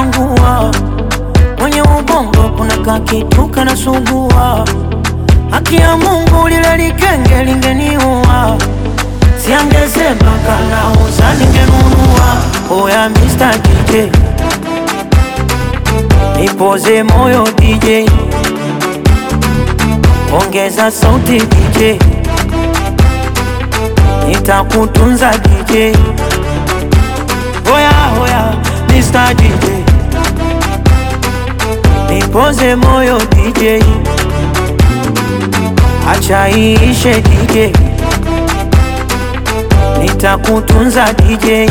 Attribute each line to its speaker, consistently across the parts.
Speaker 1: kwangua, mwenye ubongo kuna kakitu kanasumbua. Haki ya Mungu lile likenge lingeniua, siangesema kanauza ningenunua. Oya Mr. DJ nipoze moyo DJ, ongeza sauti DJ, nitakutunza DJ. Oya oya Mr. DJ nipoze moyo DJ, acha iishe DJ, nitakutunza DJ.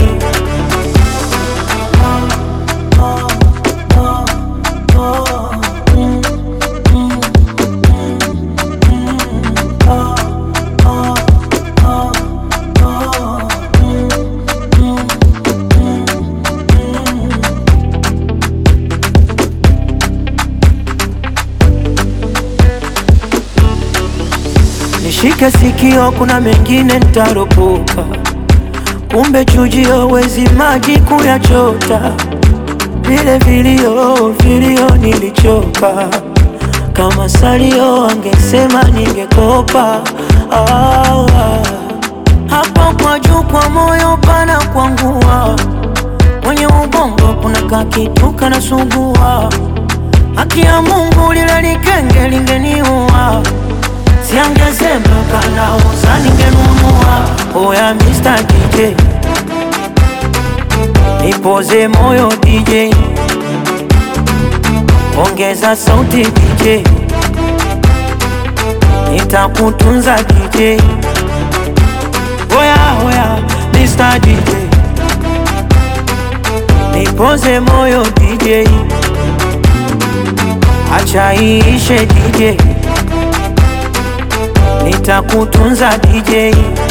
Speaker 1: Nishike sikio, kuna mengine nitaropoka, kumbe chujio wezi maji kuyachota. Vile vilio vilio nilichoka, kama salio angesema ningekopa. Ah, ah. Hapo kwa juu kwa moyo pana kwangua, mwenye ubongo kuna kakitu kanasumbua. Haki ya Mungu lile likenge lingeniua Siangesema kanauza ningenunua. Oya Mr. DJ nipoze moyo DJ, ongeza sauti DJ, nitakutunza DJ. Oya oya Mr. DJ nipoze moyo DJ, acha iishe DJ nitakutunza DJ.